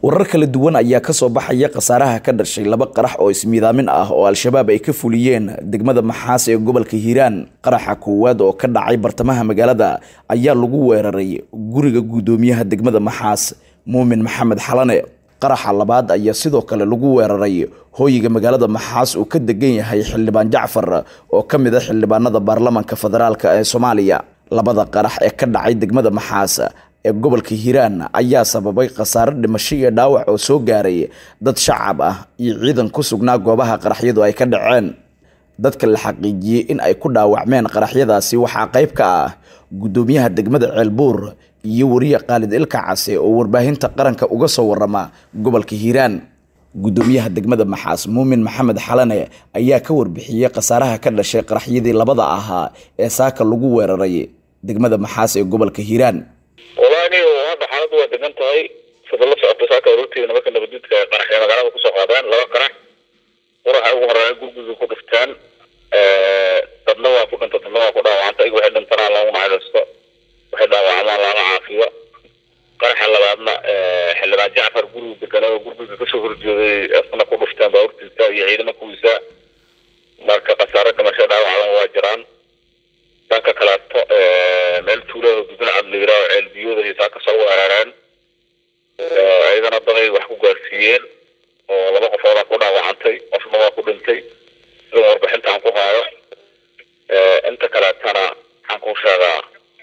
warar kala duwan ayaa kasoo baxaya khasaaraha ka dhashay laba qarax oo ismiidaamin ah oo al-shabaab ay ka fuliyeen degmada maxaas ee gobolka hiiraan qaraxa koowaad oo ka dhacay bartamaha magaalada ayaa lagu weeraray guriga guddoomiyaha degmada maxaas muumin maxamed xalane qaraxa labaad ayaa sidoo kale lagu weeraray hooyiga magaalada maxaas uu ka degan yahay xildhibaan jacfar oo ka mid a xildhibaanada baarlamanka federaalk ee soomaaliya labada qarax ee ka dhacay degmada maxaas ee gobolka hiiraan ayaa sababay khasaare dhimasho iyo dhaawac oo soo gaaray dad shacab ah iyo ciidan ku sugnaa goobaha qaraxyadu ay ka dhaceen dadka la xaqiijiyey in ay ku dhaawacmeen qaraxyadaasi waxaa qayb ka ah guddoomiyaha degmada ceelbuur iyo wariye khaalid ilka case oo warbaahinta qaranka uga soo warama gobolka hiiraan guddoomiyaha degmada maxaas muumin maxamed xalane ayaa ka warbixiyey khasaaraha ka dhashay qaraxyadii labada ahaa ee saaka lagu weeraray degmada maxaas ee gobolka hiiraan walaani hadda xaaladdu waa degan tahay sida la socota saaka aroorteeda nimanka nabaddiidka ay qaraxya magaalada kusoo qaadeen laba qarax quraxa ugu horeeya gurguga ku dhiftaan dadna waa ku dhinta dadna waa ku dhaawacanta iyaga waxay dhintanaa loogu naxariisto waxay dhaawacamaan lama caafiyo qaraxa labaadna xildhibaan jacfar guriga deganaa oo gurguga kasoo horjeeday asna ku dhiftaan baaburtiisa iyo ciidamo kuwiisa marka khasaare dhimasho dhaawacdan waa jiraan dhanka kaleeto meel tuulada dudin cadliira oo ceelbiyooda iyo saa kasoo weerareen iyadana daday wax ku gaarsiiyeen oo laba qofoodaa ku dhaawacantay qofna waa ku dhintay sida warbixinta aan ku haayo inta kaleetana waxaan kuu sheegaa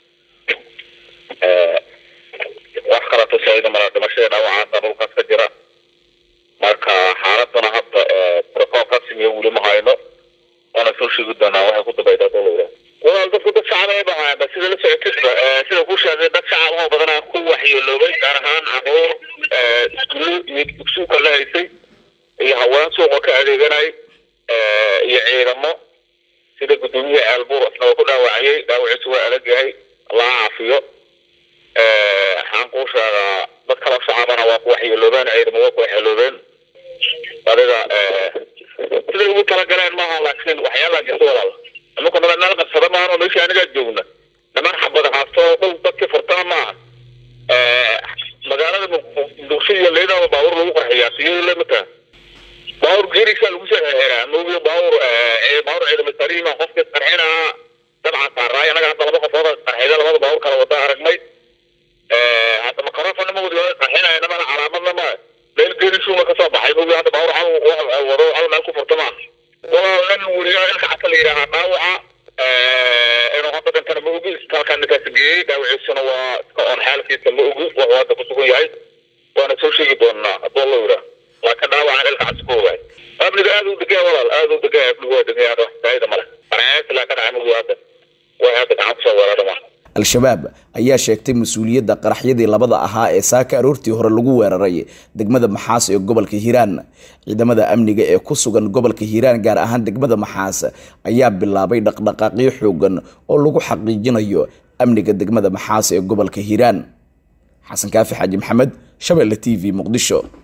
wax kaleeto saida mala dhimashada dhaawacaada dhulkaas ka jira marka xaaladana hadda protocol rasmiya weli ma hayno waana soo sheegi doonaa waxay ku dabaydaa dowlada walaal dadku dad shacab ay bahaaba sida la socotidba sida ku sheegay dad shacab oo badanaa ku waxyeeloobay gaar ahaan caruur iskuulo iyo dugsuuka la haysay iyo haween suuqa ka adeeganay iyo ciidamo sida guddoomiyaha ceelbuur isna waa ku dhaawacayay dhaawaciisu waa adag yahay allaha caafiyo waxaan kuu sheegaa dad kaloo shacabana waa ku waxyeeloobeen ciidamo waa ku waxyeeloobeen adiga sida ugu talagaleen maaha laakiin waxyaalaa jirta walaal nimanku nabad meel qabsada maahan oo meeshii anigaa joogna niman xabada haasto dhul dadkii furtana maaha magaalada muqdisho iyo leydaba baabuur lagu qarxiyaa siyada lamidka baabuur geerisaa lagu soo xeraa moogiyo baabuur baabuur ciidamo sariima qofkii qarxinaa dabcan saaraay anaga hadda laba qofood qarxida labada baabuur kala wada aragnay hadda makarofana mawdi waa qarxinaya namana calaamadna ma meel geerisuuma kasoo baxay moogi hadda baabuur hal wado hal meel ku furta maaha walaal nin weriyaa ilka cata la yidhaahaa dhaawaca inuu hadda dhintana ma ogi isbitaalkaa ninkaas geeyey dhaawaciisuna waa iska oon xaalkiisa ma ogi wuxuu hadda ku sugan yahay waana soo sheegi doonaa haddoo la yidhaa laakiin dhaawacan ilka cas ku ogaay amniga aad u degaya walaal aad u degaya amnigu waa degaya hadda wax faa'ida male qaraxaas ilaa ka dhacay mogi hadda way hadda gacan kusoo weerarama al-shabaab ayaa sheegtay mas-uuliyadda qaraxyadii labada ahaa ee saaka aroortii hore lagu weeraray degmada maxaas ee gobolka hiiraan ciidamada amniga ee ku sugan gobolka hiiraan gaar ahaan degmada maxaas ayaa bilaabay dhaqdhaqaaqyo xoogan oo lagu xaqiijinayo amniga degmada maxaas ee gobolka hiiraan xasan kaafi xaaji maxamed shabeelle t v muqdisho